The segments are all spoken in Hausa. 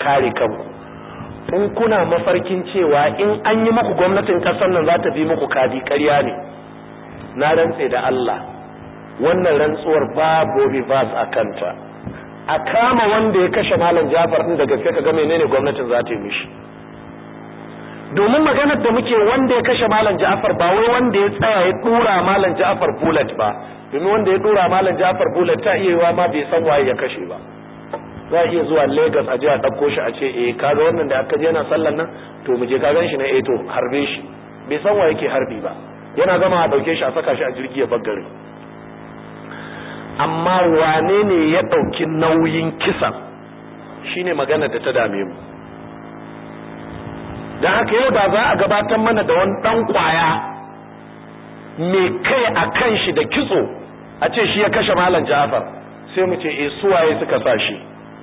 kare kanku in kuna mafarkin cewa in an yi muku gwamnatin kasar nan za ta bi muku kadi ƙarya ne na rantse da Allah wannan rantsuwar babu reverse a kanta a kama wanda ya kashe malam Jafar din da gaske kaga menene gwamnatin za ta yi mishi domin maganar da muke wanda ya kashe malam Jafar ba wai wanda ya tsaya ya dura malam Jafar bullet ba domin wanda ya dura malam Jafar bullet ta iya yiwa ma bai san waye ya kashe ba za a iya zuwa Lagos a je a ɗauko shi a ce eh kaga wannan da aka je yana sallan nan to mu je ka gan shi na eh to harbe shi bai san waye ke harbi ba yana gama a ɗauke shi a saka shi a jirgi ya baggare amma wane ne ya ɗauki nauyin kisan shine magana da ta dame mu don haka yau da za a gabatar mana da wani ɗan ƙwaya mai kai a kan shi da kitso a ce shi ya kashe malam jafar sai mu ce e suwaye suka sa shi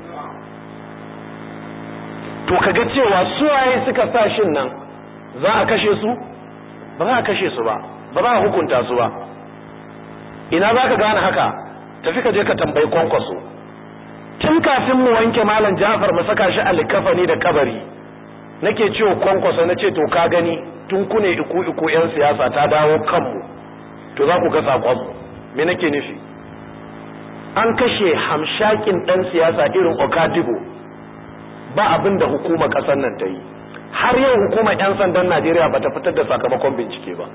to kaga cewa suwaye suka sa shin nan za a kashe su ba za a kashe su ba ba za a hukunta su ba ina za ka gane haka tafi ka je ka tambayi kwankwaso tun kafin mu wanke malam jafar mu saka shi a likafani da kabari nake cewa kwankwaso na ce to ka gani tun kune iku iku yan siyasa ta dawo kanmu to za ku ga sakonmu me nake nufi an kashe hamshakin dan siyasa irin okadibo ba abin da hukumar kasar nan ta yi har yau hukumar 'yan sandan najeriya ba ta fitar da sakamakon bincike ba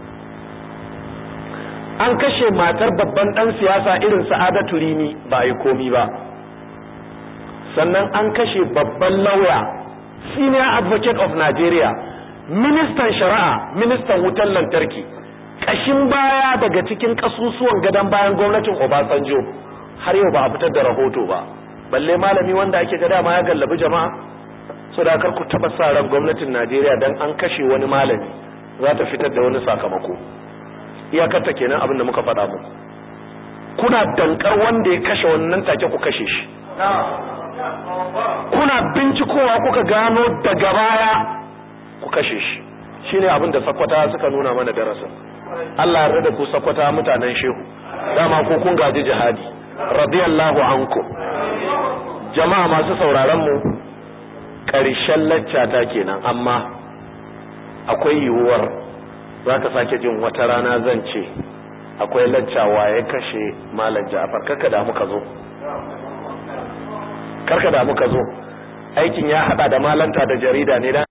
an kashe matar babban dan siyasa irin sa'adatu rini ba a yi komi ba sannan an kashe babban lauya senior advocate of nigeria ministan shari'a ministan wutar lantarki kashin baya daga cikin kasusuwan gadon bayan gwamnatin obasanjo har yau ba a fitar da rahoto ba balle malami wanda ake gada ma ya gallabi jama'a so da kar ku taba sa ran gwamnatin najeriya dan an kashe wani malami za ta fitar da wani sakamako iyakarta kenan abin da muka faɗa muku kuna dankar wanda ya kashe wannan take ku kashe shi kuna bincikowa kuka gano daga baya ku kashe shi shine abin da sakwata suka nuna mana darasin Allah ya rada ku sakwata mutanen shehu dama ko kun gaji jihadi radiyallahu anku jama'a masu sauraron mu ƙarshen laccata kenan amma akwai yiwuwar za ka sake jin wata rana zan ce akwai laccawa ya kashe malam ja'far karka da muka zo karka da muka zo aikin ya hada da malanta da jarida ne